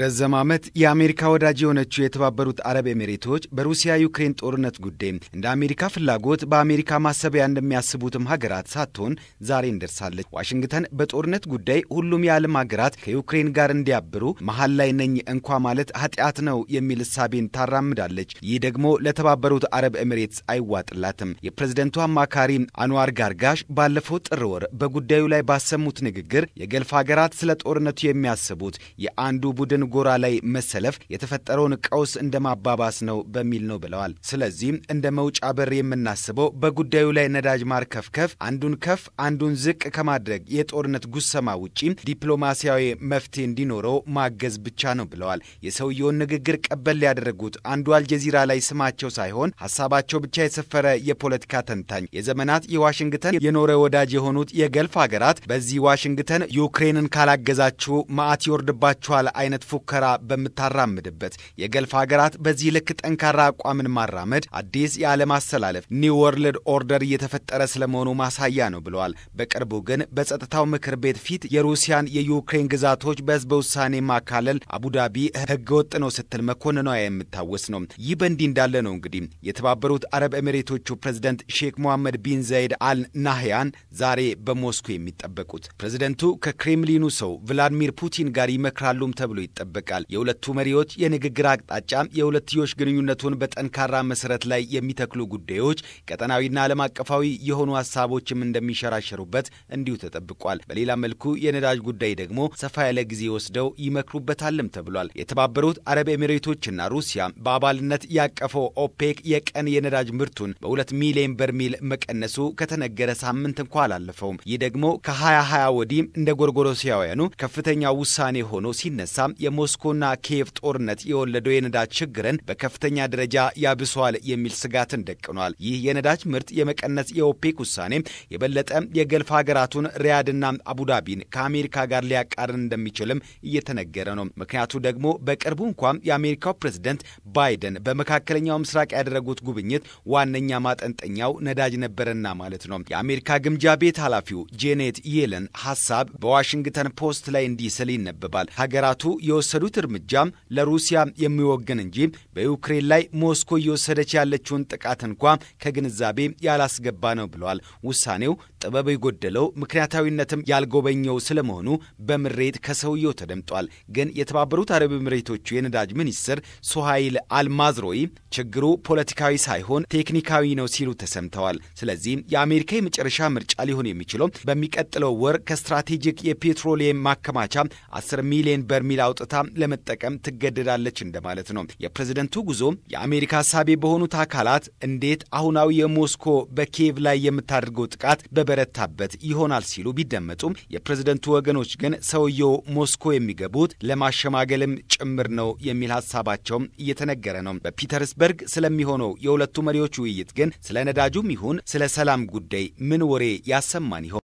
በዛም ዓመት የአሜሪካ ወዳጅ የሆነችው የተባበሩት አረብ ኤሚሬቶች በሩሲያ ዩክሬን ጦርነት ጉዳይ እንደ አሜሪካ ፍላጎት በአሜሪካ ማሰቢያ እንደሚያስቡትም ሀገራት ሳትሆን ዛሬ እንደርሳለች። ዋሽንግተን በጦርነት ጉዳይ ሁሉም የዓለም ሀገራት ከዩክሬን ጋር እንዲያብሩ መሀል ላይ ነኝ እንኳ ማለት ኃጢአት ነው የሚል እሳቤን ታራምዳለች። ይህ ደግሞ ለተባበሩት አረብ ኤሚሬትስ አይዋጥላትም። የፕሬዝደንቱ አማካሪ አንዋር ጋርጋሽ ባለፈው ጥር ወር በጉዳዩ ላይ ባሰሙት ንግግር የገልፍ ሀገራት ስለ ጦርነቱ የሚያስቡት የአንዱ ቡድን ጎራ ላይ መሰለፍ የተፈጠረውን ቀውስ እንደ ማባባስ ነው በሚል ነው ብለዋል። ስለዚህም እንደ መውጫ በር የምናስበው በጉዳዩ ላይ ነዳጅ ማርከፍከፍ፣ አንዱን ከፍ አንዱን ዝቅ ከማድረግ የጦርነት ጉሰማ ውጪ ዲፕሎማሲያዊ መፍትሄ እንዲኖረው ማገዝ ብቻ ነው ብለዋል። የሰውየውን ንግግር ቀበል ያደረጉት አንዱ አልጀዚራ ላይ ስማቸው ሳይሆን ሀሳባቸው ብቻ የሰፈረ የፖለቲካ ተንታኝ የዘመናት የዋሽንግተን የኖረ ወዳጅ የሆኑት የገልፍ ሀገራት በዚህ ዋሽንግተን ዩክሬንን ካላገዛችሁ መዓት ይወርድባችኋል አይነት ፉከራ በምታራምድበት የገልፍ ሀገራት በዚህ ልክ ጠንካራ አቋምን ማራመድ አዲስ የዓለም አሰላለፍ ኒው ወርልድ ኦርደር እየተፈጠረ ስለመሆኑ ማሳያ ነው ብለዋል። በቅርቡ ግን በጸጥታው ምክር ቤት ፊት የሩሲያን የዩክሬን ግዛቶች በህዝበ ውሳኔ ማካለል አቡዳቢ ህገወጥ ነው ስትል መኮንኗ የምታወስ ነው። ይህ በእንዲህ እንዳለ ነው እንግዲህ የተባበሩት አረብ ኤሚሬቶቹ ፕሬዝደንት ሼክ ሞሐመድ ቢን ዘይድ አል ናህያን ዛሬ በሞስኮ የሚጠበቁት ፕሬዝደንቱ ከክሬምሊኑ ሰው ቭላዲሚር ፑቲን ጋር ይመክራሉም ተብሎ ይጠበቃል። የሁለቱ መሪዎች የንግግር አቅጣጫ የሁለትዮሽ ግንኙነቱን በጠንካራ መሰረት ላይ የሚተክሉ ጉዳዮች፣ ቀጠናዊና ዓለም አቀፋዊ የሆኑ ሀሳቦችም እንደሚሸራሸሩበት እንዲሁ ተጠብቋል። በሌላ መልኩ የነዳጅ ጉዳይ ደግሞ ሰፋ ያለ ጊዜ ወስደው ይመክሩበታልም ተብሏል። የተባበሩት አረብ ኤሚሬቶችና ሩሲያ በአባልነት ያቀፈው ኦፔክ የቀን የነዳጅ ምርቱን በሁለት ሚሊዮን በርሜል መቀነሱ ከተነገረ ሳምንት እንኳ አላለፈውም። ይህ ደግሞ ከ2020 ወዲህ እንደ ጎርጎሮሲያውያኑ ከፍተኛ ውሳኔ ሆኖ ሲነሳ የሞስኮና ኪየቭ ጦርነት የወለደው የነዳጅ ችግርን በከፍተኛ ደረጃ ያብሷል የሚል ስጋትን ደቅኗል። ይህ የነዳጅ ምርት የመቀነስ የኦፔክ ውሳኔ የበለጠ የገልፍ ሀገራቱን ሪያድና አቡዳቢን ከአሜሪካ ጋር ሊያቃርን እንደሚችልም እየተነገረ ነው። ምክንያቱ ደግሞ በቅርቡ እንኳን የአሜሪካው ፕሬዝደንት ባይደን በመካከለኛው ምስራቅ ያደረጉት ጉብኝት ዋነኛ ማጠንጠኛው ነዳጅ ነበረና ማለት ነው። የአሜሪካ ግምጃ ቤት ኃላፊው ጄኔት የለን ሀሳብ በዋሽንግተን ፖስት ላይ እንዲህ ስል ይነበባል። ሀገራቱ የወሰዱት እርምጃም ለሩሲያ የሚወገን እንጂ በዩክሬን ላይ ሞስኮ እየወሰደች ያለችውን ጥቃት እንኳ ከግንዛቤ ያላስገባ ነው ብለዋል። ውሳኔው ጥበብ የጎደለው ምክንያታዊነትም ያልጎበኘው ስለመሆኑ በምሬት ከሰውየው ተደምጧል። ግን የተባበሩት አረብ ኤሚሬቶቹ የነዳጅ ሚኒስትር ሱሃይል አልማዝሮይ ችግሩ ፖለቲካዊ ሳይሆን ቴክኒካዊ ነው ሲሉ ተሰምተዋል። ስለዚህም የአሜሪካ የመጨረሻ ምርጫ ሊሆን የሚችለው በሚቀጥለው ወር ከስትራቴጂክ የፔትሮሊየም ማከማቻ 10 ሚሊዮን በርሚል አውጥታ ለመጠቀም ትገደዳለች እንደማለት ነው። የፕሬዝደንቱ ጉዞ የአሜሪካ ሀሳቤ በሆኑት አካላት እንዴት አሁናዊ የሞስኮ በኪየቭ ላይ የምታደርገው ጥቃት በበረታበት ይሆናል ሲሉ ቢደመጡም የፕሬዝደንቱ ወገኖች ግን ሰውየው ሞስኮ የሚገቡት ለማሸማገልም ጭምር ነው የሚል ሀሳባቸውም እየተነገረ ነው። በፒተርስበርግ ስለሚሆነው የሁለቱ መሪዎች ውይይት ግን ስለ ነዳጁም ይሁን ስለ ሰላም ጉዳይ ምን ወሬ ያሰማን ይሆን?